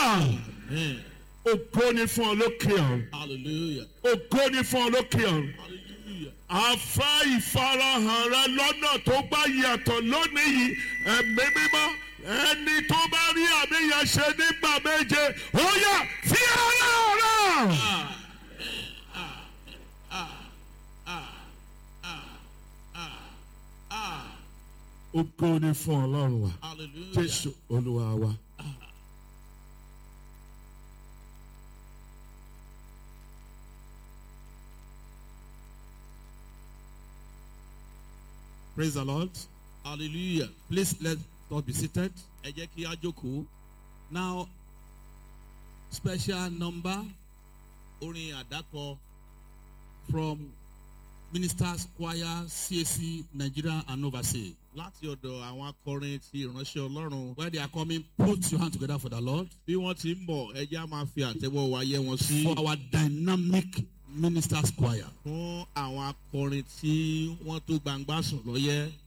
Amen. ògo ni fún ọ lókè ọ̀run Hallelujah. ògo ni fún ọ lókè ọ̀run Hallelujah. àfa ìfarahàn rẹ lọ́nà tó bá yàtọ̀ lónìí yìí ẹ̀mí mímọ́ ẹni tó bá rí àmì yẹn ṣe nígbà méje ó yà fi ara rẹ̀. ògo ni fún ọlọ́run wa Hallelujah. jésù olúwa wa. Praise the Lord. Hallelujah. Please let us be seated. Ẹ jẹ́ kí á jókòó. Now, special number Orin àdákọ from Ministers Choir CAC Nigeria and overseas. láti ọ̀dọ̀ àwọn akọrin ti ìránṣẹ́ Ọlọ́run. Where they are coming, put your hand together for the Lord. Bí wọ́n ti ń bọ̀, ẹ jẹ́ á máa fi àtẹ́wọ́ wa yẹ́ wọn sí. For our dynamic Ministers Choir. Fún àwọn akọrin tí wọ́n tó gbangba sùn lọ́yẹ́.